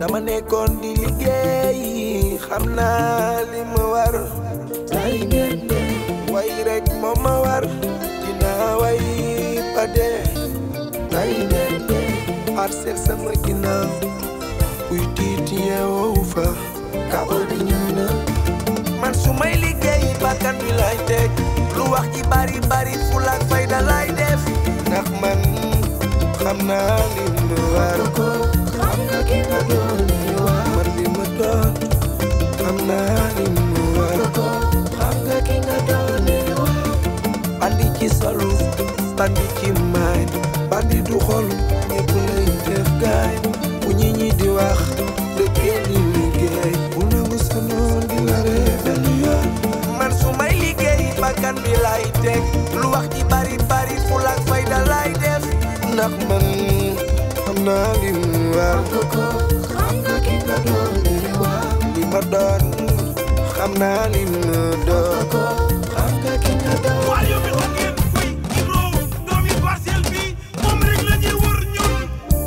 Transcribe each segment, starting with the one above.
dama nekkoon di liggéey xam naa li ma war tay ngeen de way rek moo ma war dinaa way ba dee tay ngeen de parcelle sama ginnaaw kuy tiit yeewu fa kabo di ñëw na man su may liggéey bakkan bi lay teg lu wax ji bari bari fulaak fayda lay def ndax man xam naa li ma war ko xam nga ki nga doon li war man li ma doon xam naa li ma war ko xam nga ki nga doon li war bandi ci solu bandi ci maay bandi du xol ñëpp lay def gaay bu ñi ñi di wax dëkkee di liggéey bu nangu sa noon di la reetal yoon man su may liggéey bakkan bi lay teg lu wax ji bari bari fulaak fayda lay def ndax man xam naa li mu war ko xam nga ki nga doon li war li ma doon xam naa li mu doon ko xam nga ki nga doon waaye yow mi xam ngeen fay Ibro doomi parcelle bi moom rek la ñuy wër ñun.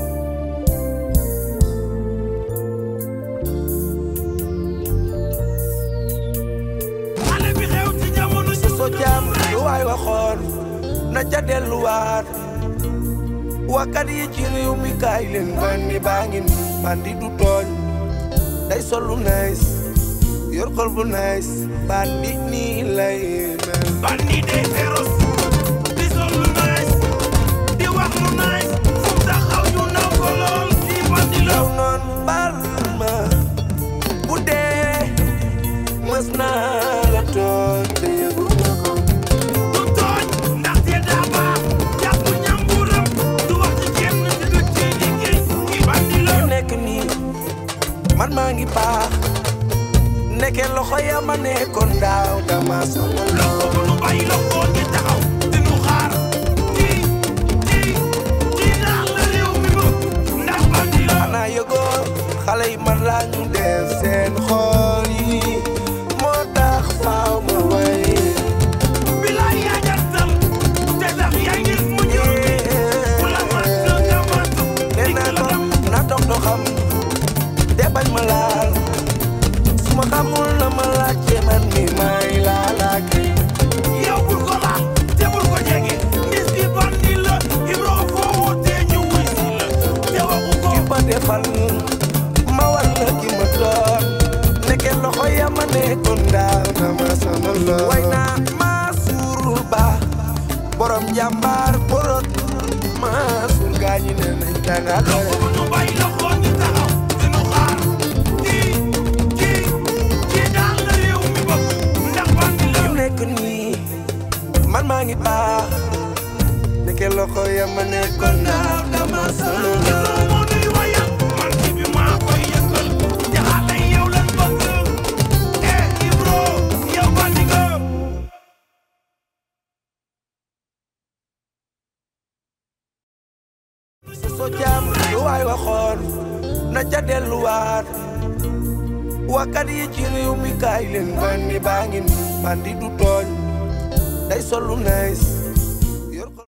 xale bi xew ci jamono ji. so jaam lu waay waxoon na ca delluwaat wakkat yi ci réew mi kaay leen bandi baa ngi nii bandi du tooñ day sol lu nice yor xol bu nice bandi nii lay mel bandi day féroce di sol lu nice di wax lu nice fu mu taxaw ñu naw ko lool kii bandi la. yow noon baal ma bu dee mës naa la tooñ te yëgu ma ko du tooñ ndaxte daa baax jàpp ñamburam du wax ci kenn te du ci liggéey kii bandi la. fi nekk nii man maa ngi baax nekke loxo ya ma nekkoon daaw dama sama loxo bu nu bàyyi loxo ñu taxaw di nu xaar kii kii kii daal la réew mi bëgg ndax bandi la. xanaa yëgoo xale yi man laa ñu def seen xool yi moo tax faaw ma way bilaay yaa jantal te sax yaa ngi mu ñëw ku la mat nga mat nee naa ko na dox doxam de bañ ma laal su ma xamul na ma laajte man mi may laalaake yow bul ko laal te bul ko jege ndis bi bandi la Ibro foo wootee ñu wuy si la te waxu ko ki ma defal ma war la ki ma doon nekke loxo ya ma nekkoon daaw dama sama lool way naa maa suurul ba borom jàmbaar borot maa suur gaañi ne nañ danga loxo bu nu bàyyi loxo ñu taxaw di nu xaar kii kii kii daal la réew mi bëgg ndax bandi la. yu nekk nii man maa ngi baax nekke loxo ya ma nekkoon daaw dama sama lool Ibro moo nuy wayal man ci bi maa koy yëngal te xale yi yow lan bëgg eh Ibro yow bandi nga. so jaam lu waay waxoon na ca delluwaat wakkat yi ci réew mi kaay leen bandi baa ngi nii bandi du tooñ day sol lu nice